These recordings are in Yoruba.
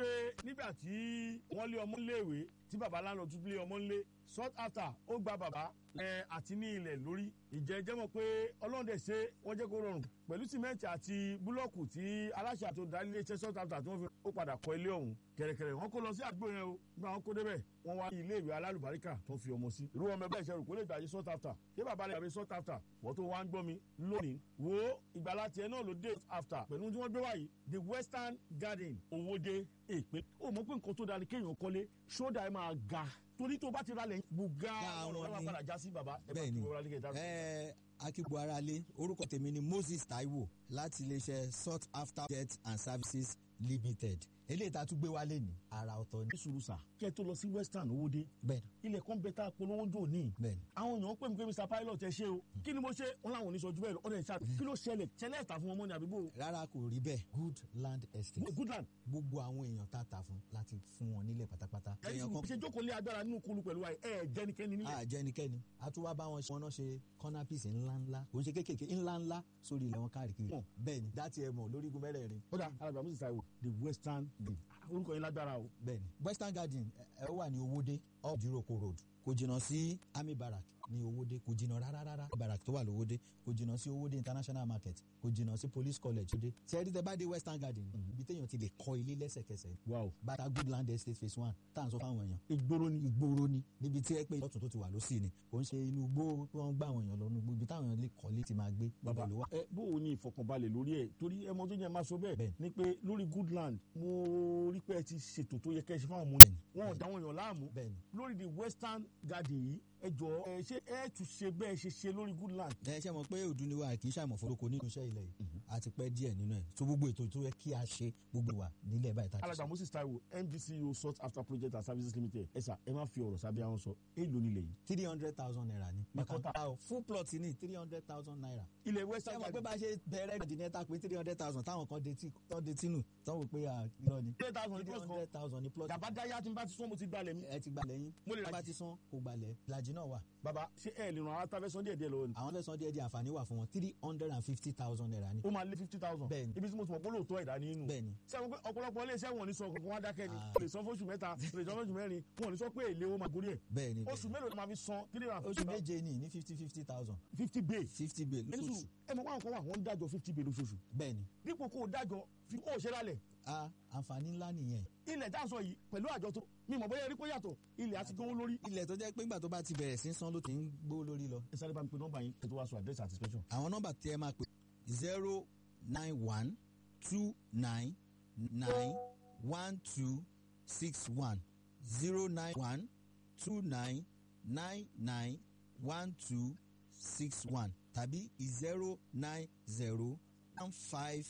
wípé nígbà tí wọ́n lé ọmọ léèwé tí baba lánàá tún lé ọmọ ńlé sought after ó gba bàbá ẹ àti ní ilẹ̀ lórí ìjẹ́ jẹ́ mọ̀ pé ọlọ́run dẹ̀ ṣe wọ́n jẹ́ kó rọrùn pẹ̀lú sìmẹ́ǹtì àti búlọ́ọ̀kù tí aláṣẹ àti olùdarí ilé iṣẹ́ sought after tí wọ́n fi ó padà kọ́ ilé ọ̀hún kẹ̀rẹ̀kẹ̀rẹ̀ wọ́n kó lọ sí àdúgbò yẹn o nígbà wọn kó débẹ̀ wọ́n wá ilé ìwé alálùbáríkà tó fi ọmọ sí irú ọmọ ẹgbẹ́ ìṣẹ́rù kó lè gbàgbé sought after ṣé bàbá rẹ̀ gbàgbé sought after wọ́n tó wá ń gbọ́ mi lónìí wo ìgbàlá tiẹ̀ náà ló dé after pẹ̀lú tí wọ́n gbé wáyé the western garden owóde èpè ó mọ̀ pé nǹkan tó dáa ni kéèyàn kọ́lé ṣódà ẹ̀ máa ga torí tó bá ti ralẹ̀ gbùgà ọ̀rọ̀ ẹ̀ máa padà já sí bàbá ẹ̀ bá ti bẹ́ẹ̀ni wọ́n ralẹ̀ kẹta. ẹ akíbu aráalé orúkọ tèmi ni moses taiwo láti iléeṣẹ́ sought after jet and services limited eléyìí tá a tún gbé wálé ní ara ọ̀tọ̀ ní. ní sùúrù sà kí ẹ tó lọ sí western owóde bẹ́ẹ̀ni ilẹ̀ kan bẹ tá a polówó jò ní. bẹ́ẹ̀ni àwọn èèyàn pè mí pé mr pilot ẹ ṣe o kí ni mo ṣe wọn làwọn oníṣọjú bẹ́ẹ̀ ọdẹ ìṣá kí ló ṣẹlẹ̀ ṣẹlẹ̀ ìta fún ọmọ ní àdúgbò rárá kò rí bẹ́ẹ̀ good land estate goodland. gbogbo àwọn èèyàn tá a tà fún láti fún wọn nílẹ̀ pátápátá. ẹ̀yin sùn ṣe jókòó lé agbára nínú kulu pẹ̀lú wa ẹ̀ jẹ́nikẹ́ni nílẹ̀. a jẹ́ ẹnikẹ́ni a tún wá bá wọn ṣe wọn náà ṣe corner piece ńláńlá kò ń ṣe kéékèèké ńláńlá sórí ilẹ̀ wọn káàkiri Mọ̀. bẹ́ẹ̀ni dátì ẹ̀ mọ̀ lórígun mẹ́rẹ̀ẹ̀rin ó dà alàgbà moses taiwo the western gate orúkọ yẹn lágbára o. bẹ́ẹ̀ni western garden ẹ ẹ wà ní owóde up diroko road kò jìnnà sí army barrack ní owóde kò jìnnà rárá rárá barrack tó wà lówóde kò jìnnà sí owóde international market kò jìnnà sí police college owóde ṣẹ́ẹ́rì tẹ bá dé western garden ibi téèyàn ti lè kọ́ ilé lẹ́sẹ̀kẹsẹ̀ wow bàtà good land estate phase one tá à ń sọ fáwọn èèyàn ìgboro ni. ìgboro ni níbi tí ẹ pé lọ́tún tó ti wà lọ́sì ni kò ń ṣe inú igbó pé wọ́n gbà àwọn èèyàn lọ inú igbó ibi táwọn èèyàn lè kọ́lé ti máa gbé bàbá ibẹ̀ ló wà. ẹ bó o ní ìfọkànbalẹ̀ lórí ẹ torí ẹ mọ tó yẹ máa sọ bẹ́ẹ̀ Bẹ́ẹ̀. ni pé lórí goodland mo rí pé ẹ ti ṣètò tó yẹ kẹ́ ẹ ṣe fáwọn ọmọ yẹn wọn ò dá wọn yàn láàmú bẹ́ẹ̀ni lórí the western garden yìí ẹ jọ ẹ ṣe ẹ tún ṣe bẹ́ẹ̀ ṣe ṣe lórí goodland. ẹ ṣe mọ̀ pé òdu ni wa kì í ṣàmọ̀ fọlọ́kọ nínú iṣẹ́ ilẹ̀ yìí a ti pẹ́ díẹ̀ nínú ẹ̀ tó gbogbo ètò tó yẹ kí a ṣe gbogbo wa nílẹ̀ báyìí tá a ti alàgbà ṣe. moses taiwo mdco sought after project and services limited ẹ sà ẹ má fi ọ̀rọ̀ sábẹ́ àwọn sọ èèlò nílẹ̀ yìí. three hundred thousand naira ni. Mẹ́kọ́tà. Mẹ́kọ́tà o full plot ní three hundred thousand naira. ilẹ̀ ṣé western mọ̀ pé garden bá a ṣe bẹ̀rẹ̀ ìdínẹ́ta pé three hundred thousand táwọn kan detí tán detí nù tán wò pé à irọ́ ni. three thousand three plus kan hundred thousand ni plot. gàba dáyà tí n bá ti sún mo ti gbalẹ̀ mi. ẹ ti gbalẹ̀ yín. Mo lè ra bá jì. ti san kò gbalẹ̀. ìlàjì náà wà. bàbá ṣé ẹ lè ràn àwọn atafẹ́sán díẹ̀ díẹ̀ lọ́wọ́ ni. àwọn fẹ́ san díẹ̀ díẹ̀ àǹfààní wà fún wọn three hundred and fifty thousand naira ni. ó máa lé fifty thousand. Bẹ́ẹ̀ni. ibi tí mo ti mọ̀ pé lóòótọ́ ẹ̀dá ní inú. bẹ́ẹ̀ni sẹ́wọ̀n pé ọ̀pọ̀lọpọ̀ ilé iṣẹ́ wọn ò ní sọ kankan wá dákẹ́ ni. Ah. o lè san fóṣù mẹ́ta o lè san fóṣù mẹ́rin wọn ò ní sọ pé èlé ó máa gorí ẹ̀. bẹ́ẹ̀ni oṣù bẹ́ẹ̀ni. mélòó ni màá fi san three hundred and oṣù fifty méje ni ní fifty fifty thousand fifty bay. fifty bill ẹni sùn lóṣooṣù ẹ mọ̀ wọn kọ́ wà wọ́n ń dájọ́ fifty bay lóṣooṣù. bẹ́ẹ̀ni dípò kó o dájọ́ fi kó o ṣe lálẹ̀. a àǹfààní ńlá nìyẹn. ilẹ̀ tá a sọ yìí pẹ̀lú àjọ tó mi mọ̀ bóyá erí kó yàtọ̀ ilẹ̀ àti gbówó lórí. ilẹ̀ tó jẹ́ pé ńgbà tó bá ti bẹ̀rẹ̀ sí í san ló ti ń gbó lórí lọ. ẹ sáré bá mi pe nọ́mbà yín kí ẹ tó wá sọ àdírẹ́sì àti special. àwọn nọ́mbà tí ẹ máa pè zero nine one two nine nine one two six one zero nine one two nine nine nine one two six one tàbí zero nine zero one five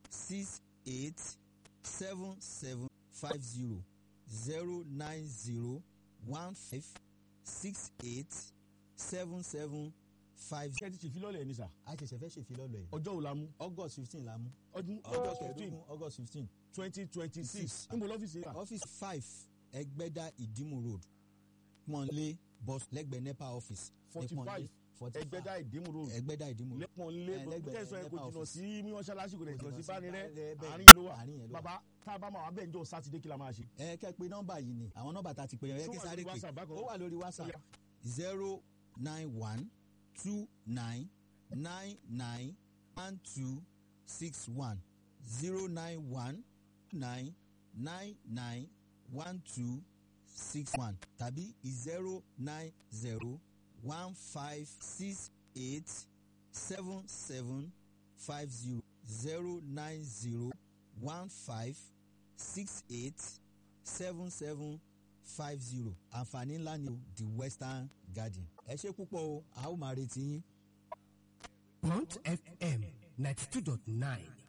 six eight seven seven five zero zero nine zero one five six eight seven seven five ṣé ẹ ti ṣe filọ́lẹ̀ ní sà a ṣẹ̀ṣẹ̀ fẹ́ ṣèfilọ́lọ̀ ẹ̀ ọjọ́ wo la mú august fifteen la mú ọdún august fifteen kẹẹ̀ẹ́dógún august fifteen twenty twenty six Six. níbo lọ́fíìsì yẹn wà. office five ẹgbẹ́dá ìdímù road pọ́nlé bus lẹ́gbẹ̀ẹ́ nepa office ní forty Pọ́nlé, five 45. ẹgbẹ́dá ìdímù road ẹgbẹ́dá ìdímù road lẹ́pọ̀n lé Eh, lẹ́gbẹ̀ẹ́ tẹ̀sán ẹ̀ kò NEPA jìnnà office. sí mọ́ṣáláṣí kò dẹ̀ jìnnà sí bánirẹ́ bẹ́ẹ̀, bẹ́ẹ̀. àárín yẹn ló wà Àárín yẹn ló wà. bàbá tá a bá máa wà bẹ́ẹ̀ njọ́ sátidé kí la máa ṣe. ẹ kẹ́ pé nọ́mbà yìí ni àwọn nọ́mbà tá a ti pè yẹn Ṣó kí wà sáré lórí pè WhatsApp bákan ó náà? wà lórí whatsapp Ó yá. zero nine one two nine nine nine one two six one zero nine one nine nine nine one two six one tàbí zero nine zero one five six eight seven seven five zero zero nine zero one five six eight seven seven five zero àǹfààní ńlá ni o the western garden ẹ ṣe púpọ̀ o a ó máa retí yín. Blunt FM 92.9